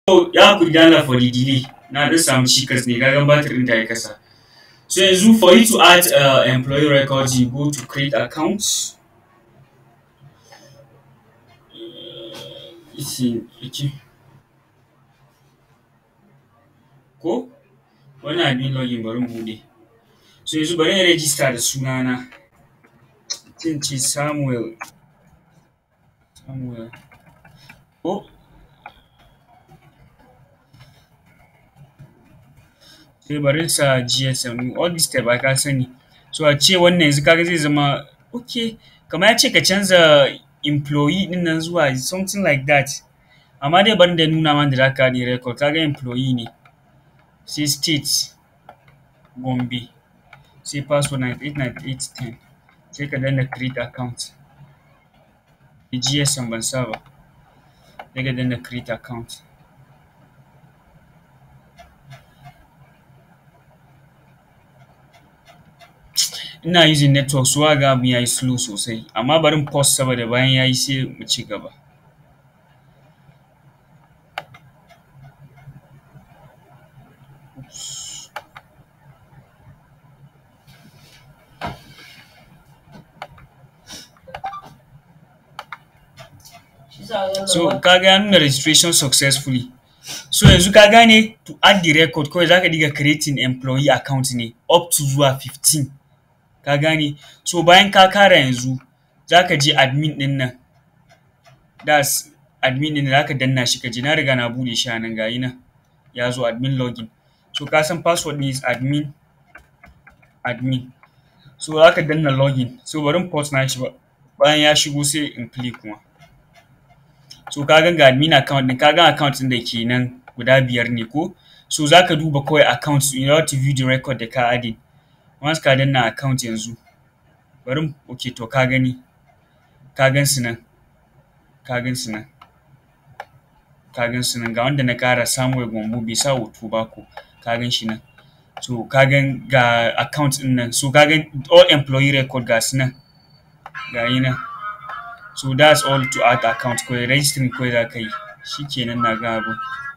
So ya hakuri da Allah for the delay na ɗan samu cikas ne kagan batir ɗin ta yi kasa. So yanzu for you to add uh, employee records you go to create accounts. Isi, okay. Ko? Wani abin login bari mu buɗe. So yanzu bari in register da sunana. Zan ce Samuel. Samuel. Ko? sai bari sa GSM all this step ka sani so a ce wannan yanzu kaga zai zama okay kamar ya ce ka canza employee din nan zuwa something like that amma dai bari da nuna ma da za ka ne record kaga employee ne sai state Gombe sai password 989810 sai ka danna create account GSM ban sa ba sai ka danna create account ina using network so ga abin yayi slow sosai amma bari in pause saboda bayan yayi sai mu ci gaba so kaga ya nuna registration successfully so yanzu ka gane to add the record kawai zaka diga creating employee account ne up to zuwa 15 ka gane so bayan ka kara yanzu zaka je admin din nan that's admin din zaka danna shi kaje na riga na bude shi a nan gayi nan ya zo admin login so ka san password din is admin admin so zaka danna login so bari in pause na shi ba bayan ya shigo sai in click kuma so ka ga admin account din ka ga account din da ke nan guda biyar ne ko so zaka duba kawai account in order to view the record da ka adding once ka danna account yanzu bari ok to ka gani ka gan su nan ka gan su nan ka gan su nan ga wanda na ƙara Samuel Gombo bai sa hoto ba ko ka gan shi nan so ka gan ga account din nan so ka gan all employee record ga su nan ga yi nan so that's all to add account kawai registering kawai za ka yi shikenan na ga abu